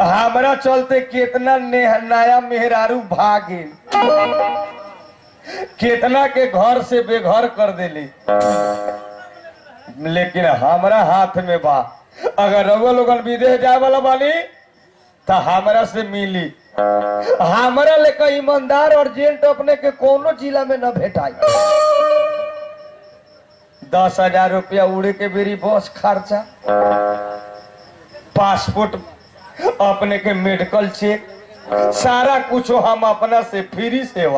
हमरा चलते कितना ने- नया मेहरारू भागे कितना के घर से बेघर कर देली लेकिन हमरा हाथ में बा अगर रउआ लोगन विदेश जाए वाला बानी तो हमरा से मिली हमरा लेकर ईमानदार और जेंट अपने के कोनो जिला में न भेटाई दस हजार रुपया उड़े के बेरी बस खर्चा पासपोर्ट अपने के मेडिकल चेक सारा कुछ हम अपना से फ्री सेवा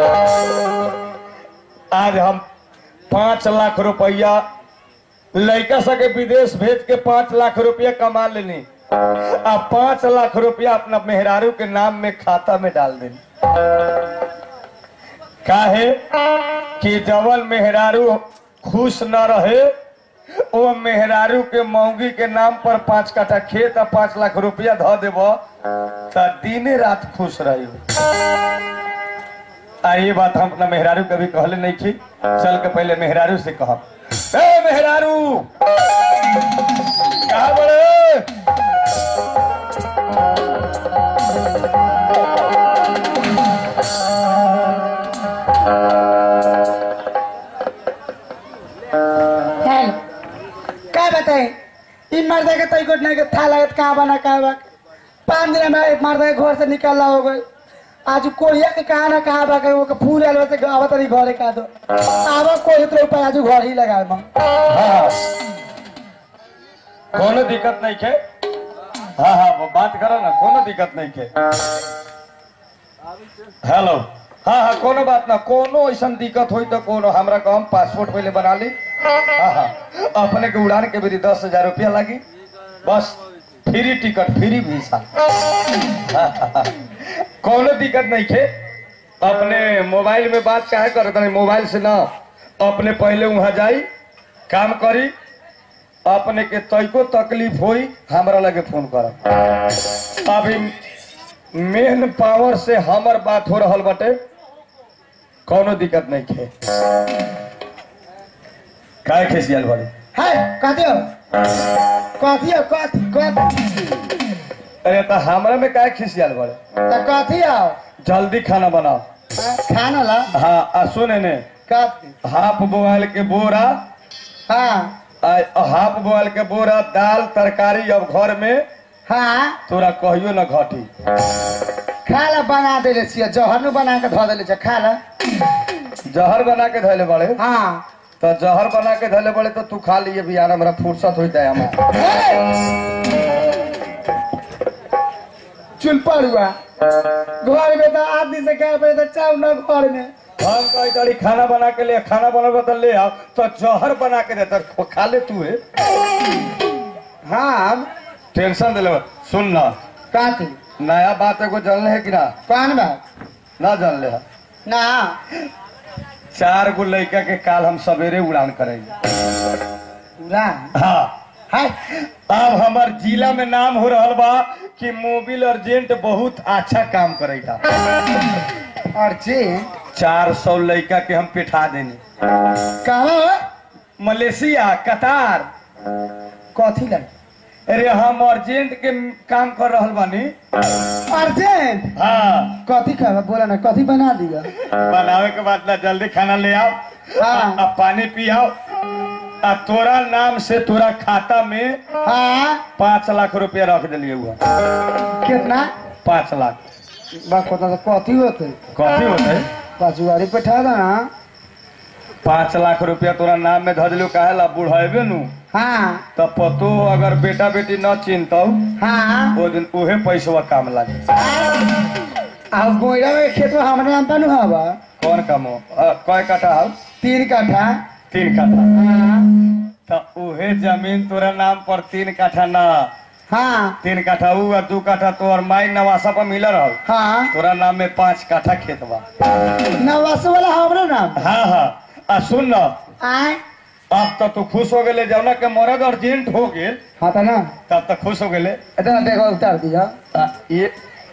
आज हम पांच लाख रुपया लड़का सके विदेश भेज के पांच लाख रुपया कमा लेनी आ पांच लाख रुपया अपना मेहरारू के नाम में खाता में डाल देनी काहे कि जवन मेहरारू खुश न रहे वो मेहरारू के मौगी के नाम पर पांच कट्ठा खेत आ पांच लाख रुपया धो देब तो दिने रात खुश रही आ ये बात हम अपना मेहरारू कभी कहले नहीं थी चल के पहले मेहरारू से कहा ए मेहरारू कहा बड़े हेलो का बताए ई मर्दा के तई नहीं के था लागत कहाँ बना कहाँ बा पाँच दिन में एक मर्दा के घर से निकालना हो गई आज कोहिया के कहाँ ना कहाँ बा के वो के फूल आल से आवत रही घरे का दो आवा कोई तो ऊपर आज घर ही लगा मां हाँ कोनो दिक्कत नहीं खे हाँ हाँ वो बात करो ना कोनो दिक्कत नहीं खे हेलो हाँ हाँ कोनो बात ना कोनो ऐसा दिक्कत हुई तो कोनो हमरा को हम पासपोर्ट पहले बना ली हाँ हाँ अपने के उड़ान के मेरी दस हजार रुपया लगी बस फ्री टिकट फ्री वीसा हाँ, हाँ, हाँ। कोनो दिक्कत नहीं खे अपने मोबाइल में बात काहे करत नहीं मोबाइल से ना अपने पहले वहां जाई काम करी अपने के तैको तकलीफ होई हमरा लगे फोन कर अभी मेन पावर से हमर बात हो रहल बटे कोनो दिक्कत नहीं खे काय खेसियल बड़े है कहते हो कथी हो कथी कथी अरे तो हमरा में काय खिसियल बड़े तो कथी आओ जल्दी खाना बनाओ खाना ला हाँ आ सुने ने कथी हाफ बोआल के बोरा हाँ आ हाफ बोआल के बोरा दाल तरकारी अब घर में हाँ तोरा कहियो न घटी खा ला बना देले छियै जहर नु बना के धो देले छै खा ला जहर बना के धैले बड़े हाँ तो जहर बना के धैले बड़े तो तू खा लिए भी यार हमरा फुर्सत होता है हमारा चुल पड़ुआ घर में तो आदमी से क्या पे तो चाव न घर में हम कही तारी खाना बना के ले खाना बना तो ले आओ तो जहर बना के दे तो खा ले तू है हाँ टेंशन दिले सुन ना काती नया बात एगो जानले है कि ना कौन बात ना जानले है ना चार गो लड़का के काल हम सवेरे उड़ान करेंगे ना हाँ है अब हमार जिला में नाम हो रहल बा कि मोबिल अर्जेंट बहुत अच्छा काम करेगा अर्जेंट चार सौ लड़का के हम पिठा देनी कहाँ मलेशिया कतार कथी लग अरे हम अर्जेंट के काम कर रहल बानी अर्जेंट हाँ कथी खावा बोला ना कथी बना दिया बनावे के बाद ना जल्दी खाना ले आओ हाँ। आ पानी पियाओ आ तोरा नाम से तोरा खाता में हाँ पाँच लाख रुपया रख दिलिए हुआ कितना पाँच लाख बस कोता तो कथी होते कथी होते पचुआरी बैठा दो ना पाँच लाख रुपया तोरा नाम में धर दिलो काहे ला बुढ़ेबे नु हाँ तो पतो अगर बेटा बेटी न चिंतो हाँ वो दिन उहे पैसवा काम लागे अब गोइरा में खेत में हमरे नाम पर हवा कौन काम हो अ, कय कट्ठा हो तीन काठा तीन कट्ठा हाँ तो उहे जमीन तोरा नाम पर तीन कट्ठा ना हाँ तीन कट्ठा ऊ और दू कट्ठा तोर माई नवासा पर मिल रहल हाँ तोरा नाम में पांच कट्ठा खेत बा नवास वाला हमरे नाम हाँ हाँ आ सुन न आए अब तो तू खुश हो गेले जौना के मरद अर्जेंट हो गेल हाँ तो ना तब तक खुश हो गेले इतना देखो उतार दिया आ, ये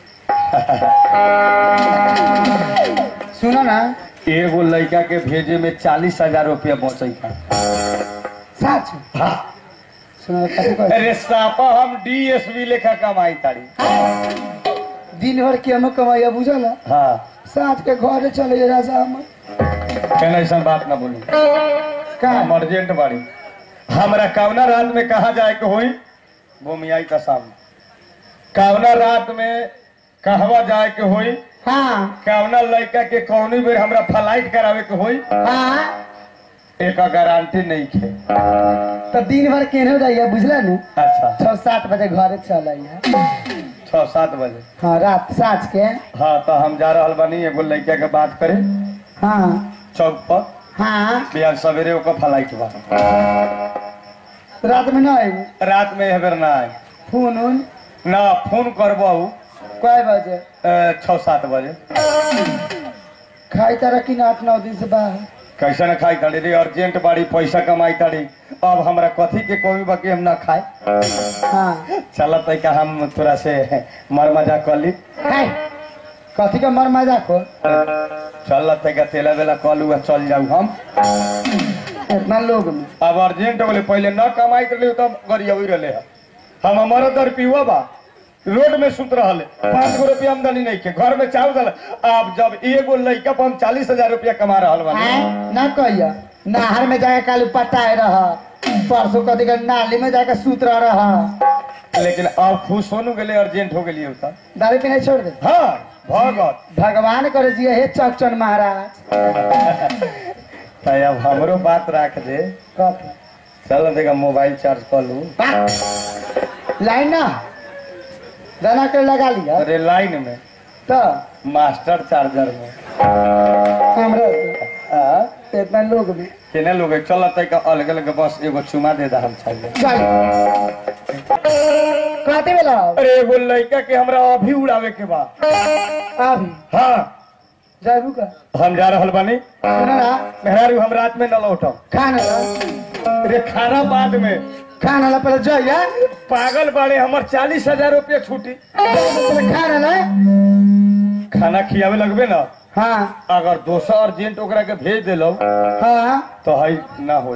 सुनो ना एगो लड़का के भेजे में चालीस हजार रुपया बचे का सच हाँ सुनो कथी कहै अरे सापा हम डीएसपी लेखा कमाई तारी दिन भर के हम कमाइया बुझल हाँ साँझ के घरे चले जा राजा हम कहना ऐसा बात ना बोली का हम अर्जेंट बाड़ी हमरा कवना रात में कहा जाए के होई भूमियाई का सामने कवना रात में कहवा जाए के होई हाँ कवना लड़का के कौनी बेर हमरा फ्लाइट करावे के होई हाँ एक गारंटी नहीं खे तो दिन भर केने जाइए बुझला नु अच्छा छः सात बजे घरे चल आइए छह सात बजे हाँ रात साँझ के हाँ तो हम जा रहल बानी एगो लड़का के बात करे हाँ चौक पर हाँ बिहान सवेरे ओकर फ्लाइट बा रात में ना आएगी रात में एहबर ना आए फोन उन ना फोन करबहू कय बजे छः सात बजे खाई तारा कि ना आठ नौ दिन से बाहर कैसे न खाई ताड़ी रे अर्जेंट बाड़ी पैसा कमाई ताड़ी अब हमरा कथी के कमी बाकी हम ना खाए हाँ चलत है का हम थोड़ा से मर मजाक कर ली है कथी का मर मजाक हो चलत है का तेला बेला कल हुआ चल जाऊ हम इतना लोग में अब अर्जेंट बोले पहले न कमाई कर लियो तब गरिया रहे है हम हमारा दर पियुआ बा रोड में सुत रहले पाँच गो रुपया आमदनी नहीं के घर में चावल दल अब जब एगो लड़का पर हम चालीस हजार रुपया कमा रहल बानी हैं? ना कहिया नहर में जाके कालू पटाए रह परसों कथी का नाली में जाके सूत रह लेकिन अब खुश होनु गेले अर्जेंट हो गेलिए उता दारू पीने छोड़ दे हाँ भगत भगवान करे जिए हे चौचन महाराज तो अब हमरो बात राख दे कथी चल देखा मोबाइल चार्ज कर लू बा- लाइन ना दाना के लगा लिया अरे लाइन में तो मास्टर चार्जर में हमरा से हाँ इतना लोग भी केने लोग चल का अलग अलग बस एगो चुमा दे दा हम चाहिए चल कथी बेला अरे एगो लड़का के हमरा अभी उड़ावे के बा अभी हाँ जाबू का हम जा रहल बानी सुनो ना मेहरारू हम रात में न लौटम खाना ला अरे खाना बाद में खाना ला पहले जाइए पागल बाड़े हमर चालीस हजार रुपया छूटी पहले खाना ला खाना खियावे लगबे ना हाँ अगर दोसर अर्जेंट ओकरा के भेज दिलो हाँ तो है ना होई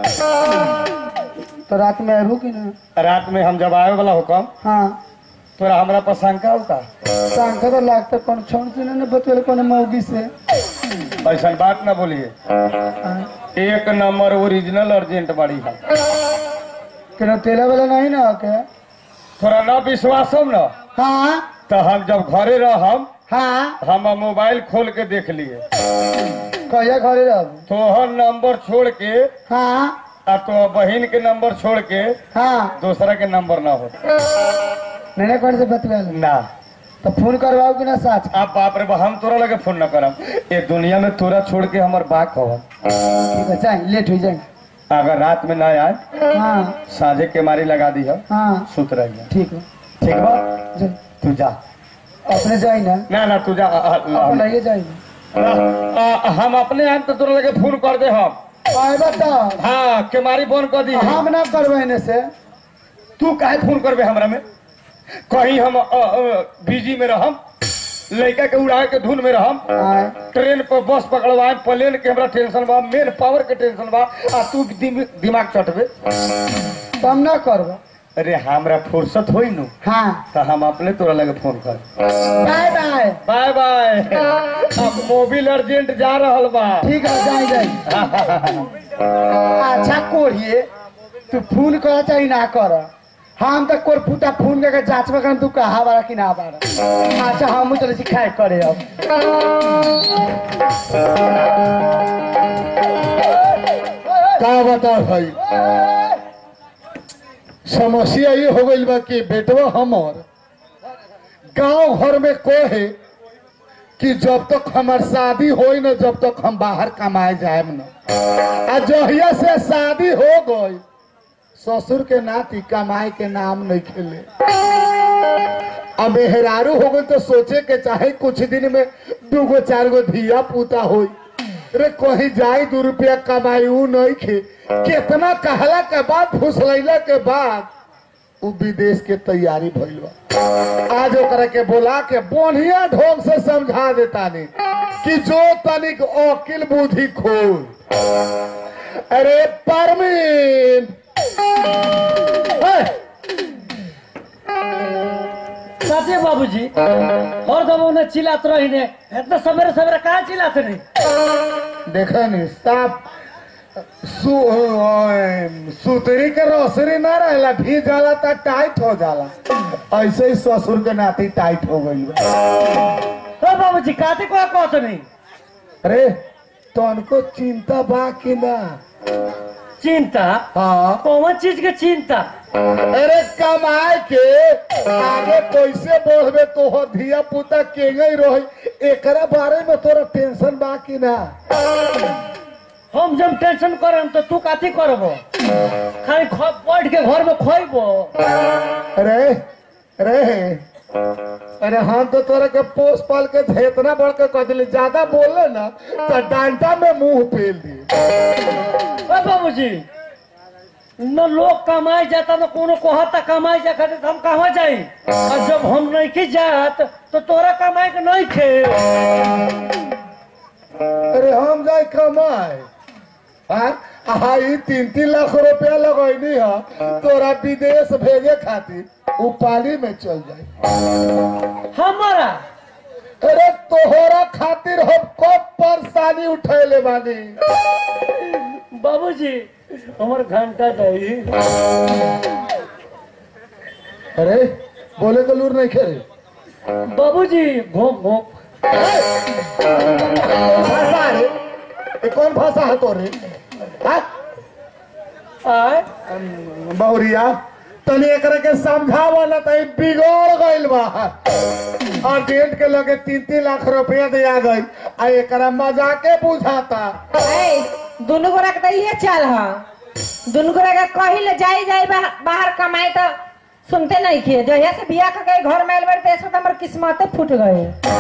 तो रात में आबू कि ना रात में हम जब आवे वाला हुकम हाँ तोरा हमरा पर शंका होता शंका तो लगता कौन छोड़ से ना बतवेल कौन मौगी से ऐसा बात ना बोलिए हाँ। एक नंबर ओरिजिनल अर्जेंट बाड़ी है केना तेला वाला नहीं ना के थोड़ा ना विश्वास हो ना हाँ तो हम जब घरे रहम हाँ हम मोबाइल खोल के देख लिए कहिया घरे रहबू तोहर नंबर छोड़ के हाँ आ तो बहन के नंबर छोड़ के हाँ दूसरा के नंबर ना हो नहीं कौन से बतवेल ना तो फोन करवाओ कि ना साथ अब बाप रे बा, हम तोरा लगे फोन न करम ये दुनिया में तोरा छोड़ के हमर बाक हो ठीक है जाए लेट हो जाए अगर रात में ना आए हाँ साझे के मारी लगा दी है हाँ सुत रही ठीक है ठीक बा जाए तू जा अपने जाए ना ना ना तू जा आ, आ, अपन आ, आइए जाए आ, आ, हम अपने आए तो तोरा लगे फोन कर दे हम आए बताओ हाँ के मारी फोन कर दी हम ना करवाने से तू काहे फोन करबे हमरा में कहीं हम बिजी में रहम लड़का के उड़ाए के धुन में रहम आए ट्रेन पर बस पकड़वाए प्लेन के हमरा टेंशन बा मेन पावर के टेंशन बा आ तू दिम- दिमाग चटबे तो हम ना करबो अरे हमरा फुर्सत होई नु हाँ तो हम अपने तोरा लगे फोन कर बाय बाय बाय बाय अब मोबिल अर्जेंट जा रहल बा ठीक है जाए जाए अच्छा कोरिए तू फोन कर चाहे ना कर हम तो कोर फूटा फोन करके जांचबे कर तू कहा बारा कि ना बारा अच्छा हम चले सिखाए करे अब का बता भाई समस्या ये हो गई बा कि बेटवा हमर गांव घर में कहे कि जब तक हमार शादी होई न जब तक हम बाहर कमाए जाएम न आ जहिया से शादी हो गई ससुर के नाती कमाए के नाम नहीं खेले अब मेहरारू हो गई तो सोचे के चाहे कुछ दिन में दूगो चार गो धिया पूता होई रे कहीं जाई दू रुपया कमाई ऊ नहीं खे कितना कहला के बाद फुसलैला के बाद उ विदेश के तैयारी भइल बा आज ओकरा के बोला के बढ़िया ढंग से समझा देता नहीं कि जो तनिक अकिल बुद्धि खोल अरे परमीन साथे बाबूजी हर दम उन्हें चिल्लात रही ने इतना सवेरे सवेरे कहाँ चिल्लाते नहीं देखा नहीं साफ सु, अ, सुतरी के रोसरी ना रहेला भी जाला त टाइट हो जाला ऐसे ही ससुर के नाती टाइट हो गई ओ बाबूजी काते को कहते नहीं अरे तनको चिंता बा कि ना चिंता हाँ कौन चीज के चिंता अरे कमाए के आगे कैसे बढ़बे तोहर धिया पुता केंगे रही एकरा बारे में तोरा टेंशन बा कि ना हम जब टेंशन करम तो तू काथी करबो खाली ख- बैठ के घर में खोइबो अरे अरे अरे हम तो तोरा के पोस पाल के इतना बढ़ के कह दिले ज्यादा बोले ना तो डांटा में मुंह फेल दी ओ बाबूजी न लोग कमाई जाता न कोनो कहता कमाई जा खातिर तो हम कहाँ जाई और जब हम नहीं की जात तो तोरा कमाई के नहीं खे अरे हम जाए कमाए हाँ हाँ ई तीन तीन लाख रुपया लगैनी है तोरा विदेश भेजे खातिर उ पाली में चल जाए हमारा अरे तोहरा खातिर हम कब परेशानी उठैले बानी बाबूजी हमर घंटा दही अरे बोले तो लूर नहीं खेरे बाबूजी घोप घोप भाषा है ये कौन भाषा है तोरे हाँ? आय बहुरिया तनी एकरा के समझावा ना तई बिगड़ गइल बा अर्जेंट के लगे तीन तीन लाख रुपया दिया गई आ एकरा मजाके बुझाता ए, दुनू गोरा के तो इहे चाल ह दुनू गोरा के कही ले जाई जाई बा, बाहर कमाए तो सुनते नहीं किए जहिया से बिया के गए घर में आइल बाड़ी तो ऐसा तो हमर किस्मते फूट गए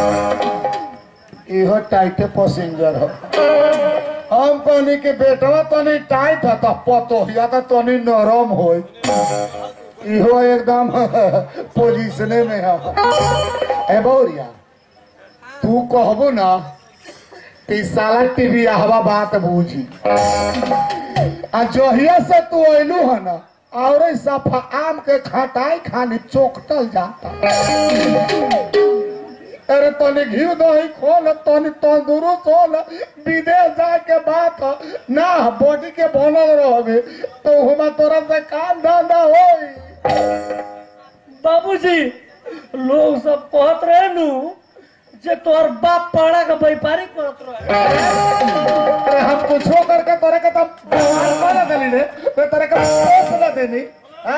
इहो टाइटे पैसेंजर हो हम कहनी के बेटवा तनी टाइट है तो पतोहिया तो तनी नरम हो इहो एकदम पोजीशने में है ए बौरिया तू कहबो ना कि साला टीवी हवा बात बूझी आ जहिया से तू अइलू है ना और सफा आम के खटाई खानी चोकटल जाता अरे तनी घी दही खोल तनी तंदुरुस्त हो न विदेश जाए के बात ह ना बॉडी के बनल रहबे तो हुमा तोरा से काम धंधा होई बाबूजी लोग सब कहत रहे नु जे तोर बाप पाड़ा का व्यापारी करत रहे अरे हम कुछो करके तोरे के तब कर देली रे तो तोरे के पोस न देनी हैं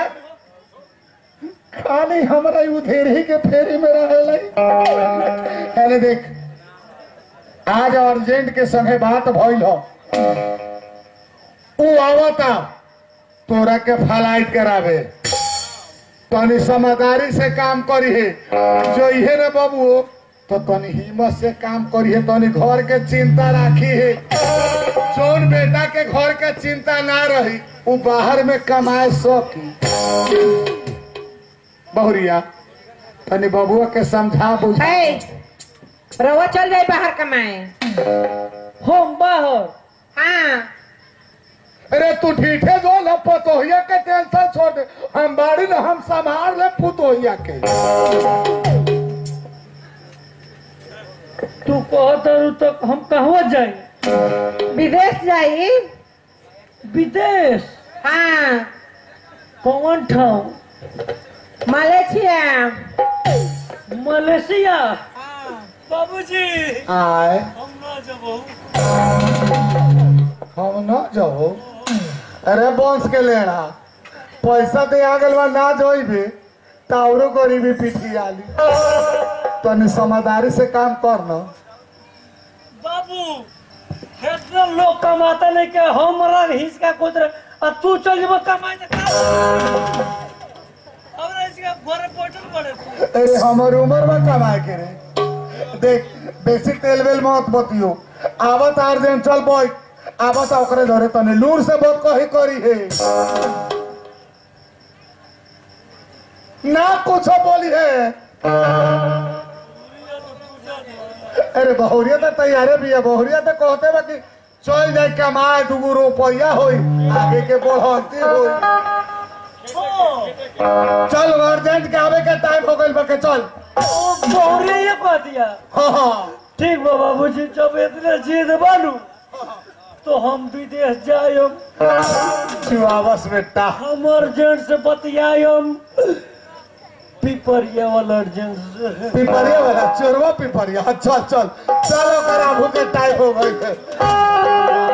खाली हमरा उधेरी के फेरी में रहले अरे देख आज अर्जेंट के संगे बात भइल हो ऊ आवता तोरा के फ्लाइट करावे तनी समझदारी से काम करी है जो इहे न बाबू तो तनी हिम्मत से काम करी है तनी घर के चिंता राखी है जोन बेटा के घर के चिंता ना रही वो बाहर में कमाए सकी बहुरिया तनी बबुआ के समझा बुझा ए, रउआ चल जाई बाहर कमाए हम बाहर हाँ अरे तू ठीठे जो न पतोहिया के टेंशन छोड़ दे हम बाड़ी न हम संभाल ले पुतोहिया के तू कहत रhu तो हम कहवा जाई विदेश जाई विदेश हाँ कौन ठाव मलेशिया मलेशिया बाबूजी आए हम ना जबो हम न जाओ अरे बंश के लेना पैसा दे आ गल बा ना जोइबे तावरो गरीबी पीठी आली तनी समझदारी से काम कर न बाबू इतना लोग कमाता नहीं के हमरा हिस्सा खुद रहे और तू चल जब कमाए तो का हमरा इसका घर पोटल पड़े अरे हमर उम्र में कमाए के रे देख बेसी तेल वेल मत बतियो आवत अर्जेंट चल बोय आवत ओकरे धरे तने लूर से बहुत कही करी है ना कुछ बोली है अरे बहुरिया तो तैयारे भी है बहुरिया तो कहते बा कि चल जाए कमाए दूगो रुपया होई आगे के बढ़ती होई चल अर्जेंट के आवे के टाइम हो गइल बा के चल बहुरे ये कह दिया हाँ हाँ ठीक बा बाबूजी जब इतने जिद बालू तो हम विदेश जायम चिवावस बेटा हम अर्जेंट से बतियायम पिपरिया वाला अर्जेंट से पिपरिया वाला चोरवा पिपरिया हाँ, चल चल चलो करा भूखे टाइम हो गई है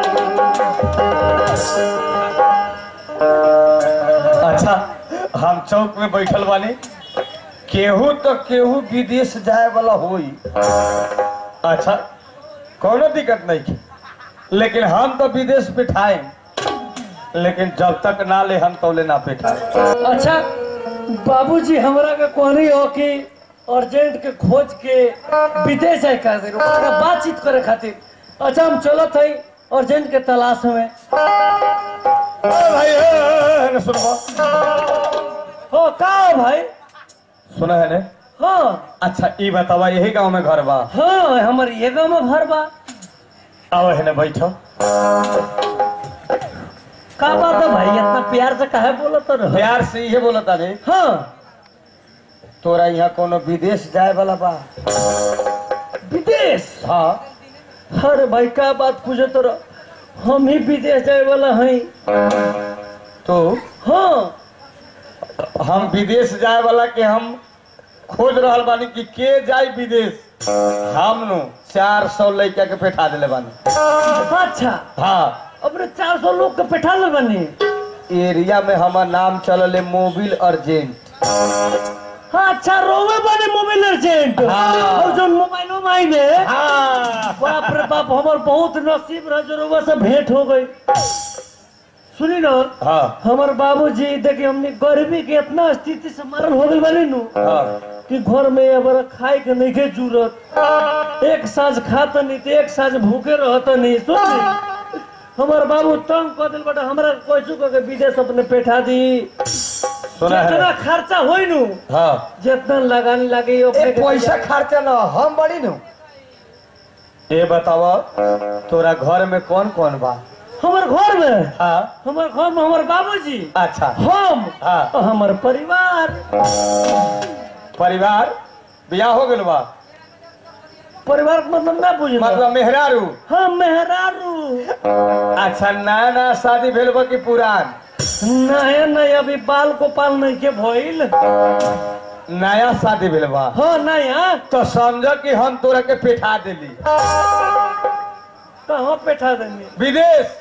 अच्छा हम चौक में बैठल बानी केहू तो केहू विदेश जाए वाला होई अच्छा कोनो दिक्कत नहीं की लेकिन हम तो विदेश बिठाए लेकिन जब तक ना ले हम तौले ना बैठाए अच्छा बाबूजी हमरा के कहनी हो कि अर्जेंट के खोज के विदेश जाए खातिर ओकरा बातचीत करे खातिर अच्छा हम चलत हई अर्जेंट के तलाश में अरे भाई ए, ए, ए, सुनबा हो का हो भाई सुना है ने हाँ अच्छा ई बतावा यही गांव में घर बा हाँ हमर ये गाँव में घर बा आओ है ने बैठो का बात है भाई इतना प्यार से काहे बोलत रह प्यार से इहे बोलत तानी हाँ तोरा यहाँ कोनो विदेश जाए वाला बा विदेश हाँ अरे भाई का बात पूछे तो हम ही विदेश जाए वाला हई तो हाँ हम विदेश जाए वाला के हम खोज रहल बानी कि के जाई विदेश हम नु चार सौ लड़का के बैठा दिले बानी अच्छा हाँ अपने चार सौ लोग के बैठा ले बनी एरिया में हमार नाम चलल है मोबिल अर्जेंट हाँ अच्छा रोवे बने मोबाइल अर्जेंट हाँ। और जो मोबाइलो माइने हाँ बाप रे बाप हमार बहुत नसीब रह जो रोवा से भेंट हो गई सुनी ना हाँ हमार बाबूजी देखिए हमने गरीबी के इतना स्थिति से मारल हो गई बनी नु हाँ कि घर में अब खाए के नहीं के जरूरत एक साँझ खाता नहीं तो एक साँझ भूखे रहता नहीं सुन हमार बाबू तंग कर दिल बटा हमरा कैसू के विदेश अपने बैठा दी सुना जितना है खर्चा होई नु हाँ जितना लगाने लगे ए अपने के पैसा खर्चा ना हम बड़ी नु ये बतावा तोरा घर में कौन कौन बा हमार घर में हाँ हमार घर में हमार बाबूजी अच्छा हम हाँ। और हमार परिवार परिवार बियाह हो गइल बा परिवार के मतलब ना बुझल मतलब मेहरारू हाँ मेहरारू अच्छा नया नया शादी भेल बा कि पुरान नया नया अभी बाल गोपाल नहीं के भइल नया शादी भेल बा हाँ नया तो समझ कि हम तोरा के पेठा देली कहाँ बैठा देंगे विदेश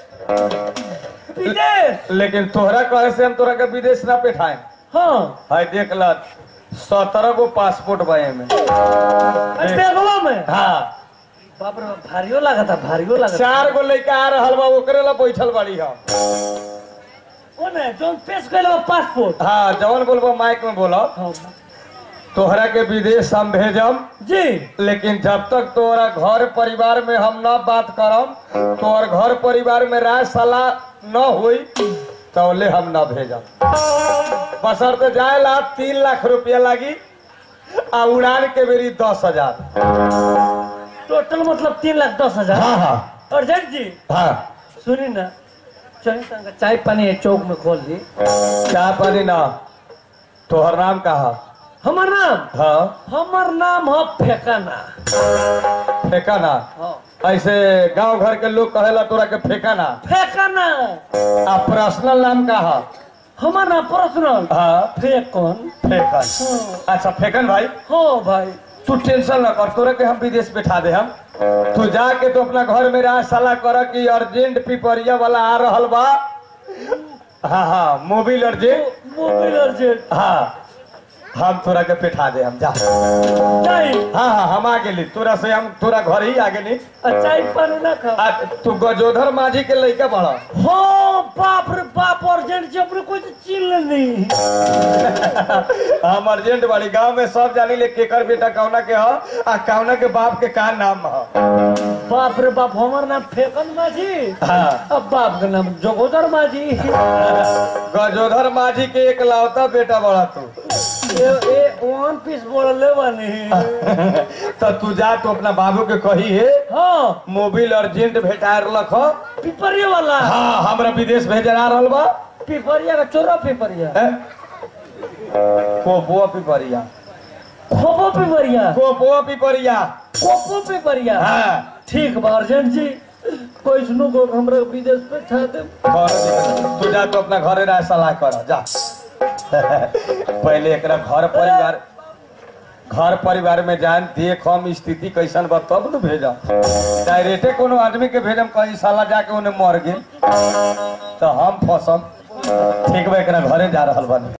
विदेश लेकिन तोहरा कहे से हम तोरा के विदेश ना पेठाए हाँ है देख ल सत्रह गो पासपोर्ट बा में बेगवा में हाँ बाप रे बाप, भारियो लगा था भारियो लगा था चार गो लड़का आ रहल बा ओकरे ला बैठल बाड़ी हम ओ ने जोन पेश कैल पासपोर्ट हाँ जवन बोलबो माइक में बोलो हाँ तोहरा के विदेश हम भेजम जी लेकिन जब तक तोरा घर परिवार में हम न बात करम तोहर घर परिवार में राय सलाह न हुई तौले हम न भेजम बसर जाए ला तीन लाख रुपया लागी आ उड़ान के बेरी दस हजार टोटल मतलब तीन लाख दस हजार हाँ हाँ अर्जेंट जी हाँ सुनी ना चलिए तनका चाय पानी है चौक में खोल दी क्या पानी ना तोहर नाम कहा हमार नाम हाँ हमार नाम है फेकाना फेंका ना हाँ ऐसे गांव घर के लोग कहेला तोरा के फेंका ना फेकाना आ पर्सनल नाम कहा हमार नाम पर्सनल हाँ फेकन फेंकन अच्छा फेंकन भाई हाँ भाई तू टेंशन न कर तोरे के हम विदेश बैठा दे हम तू जाके तो अपना घर में रह सलाह कर कि अर्जेंट पिपरिया वाला आ रहल बा हाँ हाँ मोबिल अर्जेंट मोबाइल अर्जेंट हाँ हम तोरा के बैठा दे हम जा चाय हाँ हाँ हम आ गेली तोरा से हम तोरा घर ही आ गेली चाय पानी ना खा आ, तू गजोधर माझी के लड़का बड़ा हाँ बाप रे बाप अर्जेंट जी अपने कोई तो चिल्ल नहीं हम अर्जेंट वाली गांव में सब जानी ले केकर बेटा कौना के ह आ कौना के बाप के का नाम ह बाप रे बाप हमार नाम फेकन माझी हाँ अब बाप का नाम जोगोदर माझी गजोधर माझी के एक लौता बेटा बड़ा तू ए ए वन पीस बोलले बानी तो तू जा तो अपना बाबू के कही है हाँ मोबिल अर्जेंट भेटा रख पिपरिया वाला हाँ हमरा विदेश भेजे आ रहल बा पिपरिया का चोरा पिपरिया हैं? कोपो पिपरिया खोपो पिपरिया कोपो पिपरिया कोपो पिपरिया हाँ ठीक बा अर्जेंट जी कोई सुनो को हमरा विदेश पे छा दे कौनो दिक्कत नहीं। तू जा तो अपना घरे रह सलाह कर जा पहले एकरा घर परिवार घर परिवार में जान देख हम स्थिति कैसन बा तब न भेजा डायरेक्टे कोनो आदमी के भेजम कहीं साला जाके उन्हें मर गेल तो हम फसम ठीक बा एकरा घरे जा रहल बानी